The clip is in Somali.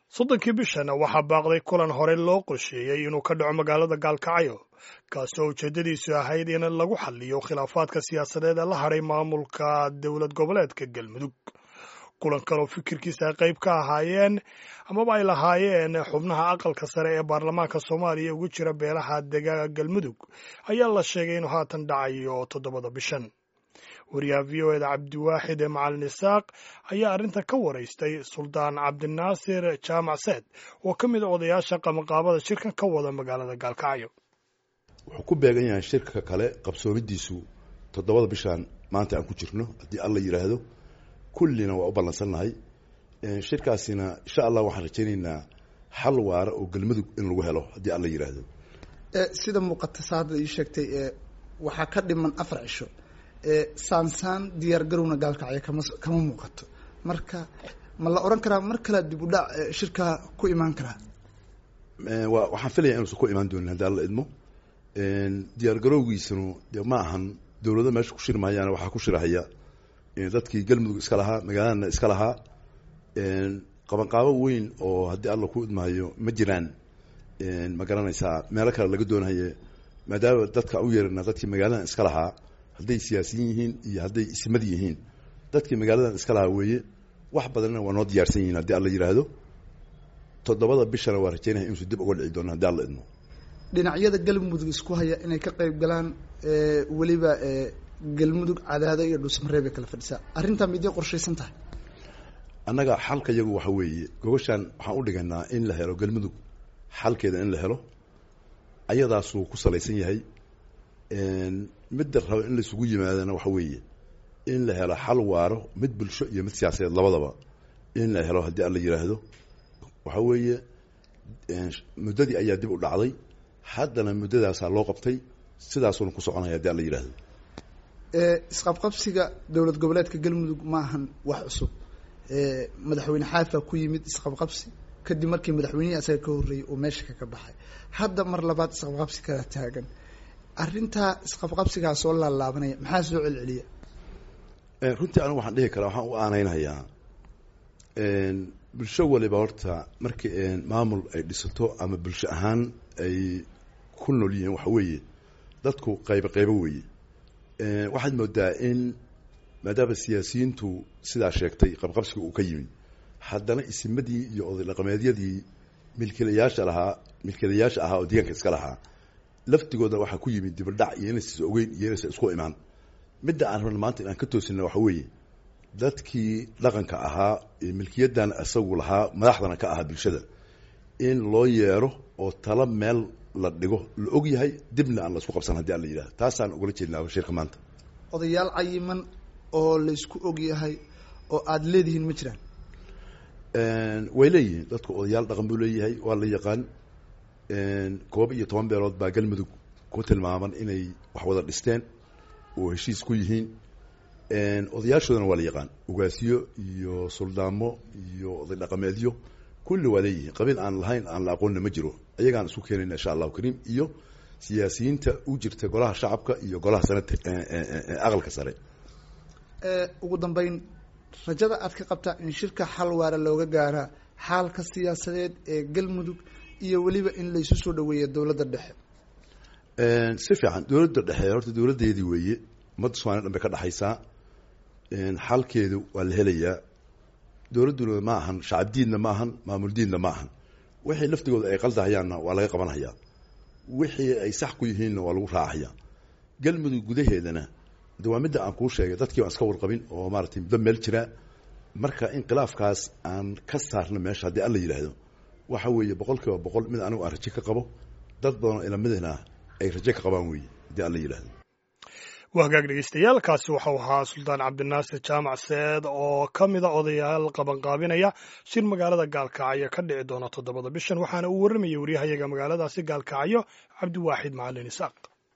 soddonkii bishana waxaa baaqday kulan hore loo qorsheeyey inuu ka dhaco magaalada gaalkacyo kaasi oo ujeeddadiisu ahayd in lagu xaliyo khilaafaadka siyaasadeed ee la hadhay maamulka dowlad goboleedka galmudug kulan kaloo fikirkiisa ay qayb ka ahaayeen amaba ay lahaayeen xubnaha aqalka sare ee baarlamaanka soomaaliya ugu jira beelaha degaaga galmudug ayaa la sheegay inuu haatan dhacayo toddobada bishan wariyaha v o eda cabdiwaaxid ee macalin isaaq ayaa arrintan ka waraystay suldaan cabdinaasir jaamac seed oo ka mid a odayaasha qabanqaabada shirkan ka wada magaalada gaalkacyo wuxuu ku beegan yahay shirka kale qabsoomidiisu toddobada bishaan maanta aan ku jirno haddii alla yidhaahdo kullina waa u ballansannahay shirkaasina insha allah waxaan rajaynaynaa xal waara oo galmudug in lagu helo haddii alla yidhaahdo sida muuqata saada ii sheegtay waxaa ka dhiman afar cisho saansaan diyaar garowna gaalkacyo kama kama muuqato marka ma la oran karaa mar kale dib u dhac shirka ku imaan karaa wa waxaan filaya inuusan ku imaan doonin haddii alla idmo diyaar garowgiisanu dee ma ahan dawlado meesha ku shiri mahayaana waxaa ku shirahaya dadkii galmudug iska lahaa magaaladana iska lahaa qabanqaabo weyn oo haddii alla ku idmahayo ma jiraan ma garanaysaa meelo kale laga doonahaye maadaama dadka u yeerana dadkii magaaladan iska lahaa hadday siyaasiyiin yihiin iyo hadday ismad yihiin dadkii magaaladan iska lahaa weeye wax badanna waa noo diyaarsan yihiin haddii alla yidhaahdo toddobada bishana waa rajaynaya inuusu dib uga dhici doono haddii alla idmo dhinacyada galmudug isku haya inay ka qayb galaan weliba galmudug cadaado iyo dhuusmareeb ay kala fadhisaa arrintaa miday qorshaysan tahay annaga xalka iyagu waxa weeye gogoshaan waxaan u dhigaynaa in la helo galmudug xalkeeda in la helo ayadaasuu ku salaysan yahay midda raba in laisugu yimaadana waxa weeye in la helo xal waaro mid bulsho iyo mid siyaasadeed labadaba in la helo haddii alla yidhaahdo waxa weeye muddadii ayaa dib u dhacday haddana muddadaasaa loo qabtay sidaasuuna ku soconaya haddii alla yidhaahdo isqabqabsiga dowlad goboleedka galmudug ma ahan wax cusub madaxweyne xaafa ku yimid isqabqabsi kadib markii madaxweynihii asaga ka horreeyey uu meesha kaga baxay hadda mar labaad isqabqabsi kala taagan arrintaa isqabqabsigaa soo laalaabanaya maxaa soo celceliya runtii anigu waxaan dhihi karaa waxaan u aaneynhayaa bulsho waliba horta markii maamul ay dhisato ama bulsho ahaan ay ku nool yihiin waxa weeye dadku qaybo qaybo weeye waxaad moodaa in maadaama siyaasiyiintu sidaa sheegtay qabqabsiga uu ka yimi haddana isimadii iyo oday dhaqameedyadii milkiilayaasha lahaa milkiilayaasha ahaa oo deegaanka iska lahaa laftigooda waxaa ku yimid dibadhac iyo inaysa ogeyn iyo inaysa isku imaan midda aan rabna maanta in aan ka toosina waxa weeye dadkii dhaqanka ahaa milkiyadan isagu lahaa madaxdana ka ahaa bulshada in loo yeero oo tala meel la dhigo la og yahay dibna aan la isku qabsan hadii alla yidhahdo taasaan ugala jeednaa shirka maanta odayaal cayiman oo laysku og yahay oo aada leedihiin ma jiraan way leeyihiin dadku odayaal dhaqan buu leeyahay waa la yaqaan koob iyo toban beelood baa galmudug ku tilmaaman inay wax wada dhisteen oo heshiis ku yihiin odayaashoodana waa la yaqaan ugaasiyo iyo suldaamo iyo oday dhaqameedyo kulli waa leeyihiin qabiil aan lahayn aan la aqoonna ma jiro ayagaan isku keenayna insha allahu kariim iyo siyaasiyiinta u jirta golaha shacabka iyo golaha sanad aqalka sare ugu dambeyn rajada aad ka qabtaa in shirka xal waara looga gaaraa xaalka siyaasadeed ee galmudug iyo weliba in laysu soo dhaweeya dowladda dhexe si fiican dowladda dhexe horta dowladdeedii weeye ummadda somaaliya dhan bay ka dhexaysaa xalkeedu waa la helayaa dowladduna ma ahan shacab diidna ma ahan maamul diidna ma ahan wixii laftigooda ay qaldahayaanna waa laga qabanhayaa wixii ay sax ku yihiinna waa lagu raacahayaa galmudug gudaheedana de waa midda aan kuu sheegay dadkii baan iska warqabin oo maaratay muddo meel jira marka inqilaafkaas aan ka saarno meesha haddii alla yidhaahdo waxa weeye boqol kiiba boqol mid anigu aan raje ka qabo dad badanoo ilamidina ay raje ka qabaan weeye haddii alla yidhaahdo waa hagaag dhegeystayaal kaasi waxau ahaa suldaan cabdinaasir jaamac seed oo ka mida odayaal qabanqaabinaya shir magaalada gaalkacyo ka dhici doona toddobada bishan waxaana uu warramayay waryahayaga magaaladaasi gaalkacyo cabdiwaaxid macalin isaaq